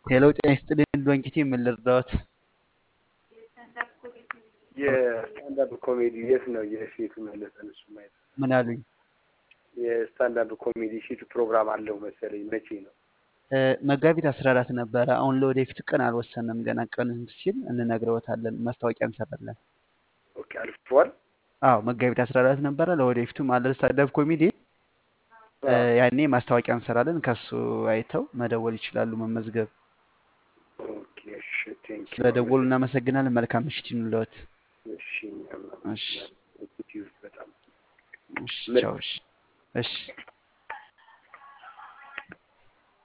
ሄሎ ጤና ይስጥልኝ ዶንኪቲ ምን ልርዳዎት? የስታንዳፕ ኮሜዲ የት ነው የሴቱ መለሰን? እሱ ማየት ምን አሉኝ? የስታንዳፕ ኮሜዲ ሴቱ ፕሮግራም አለው መሰለኝ። መቼ ነው? እ፣ መጋቢት አስራ አራት ነበረ። አሁን ለወደፊት ቀን አልወሰንም ገና። ቀን ሲል እንነግረዎታለን። ማስታወቂያ እንሰራለን። ኦኬ አልፏል። አዎ መጋቢት አስራ አራት ነበረ። ለወደፊቱም አለ ስታንዳፕ ኮሜዲ እ፣ ያኔ ማስታወቂያ እንሰራለን። ከሱ አይተው መደወል ይችላሉ፣ መመዝገብ። ኦኬ እሺ፣ ቴንክ ዩ ስለደወሉ እናመሰግናለን። መልካም ምሽት ይኑልዎት። እሺ፣ እኛም እሺ እናመሰግናለን። በጣም እሺ ምርጥ ቻው። እሺ እሺ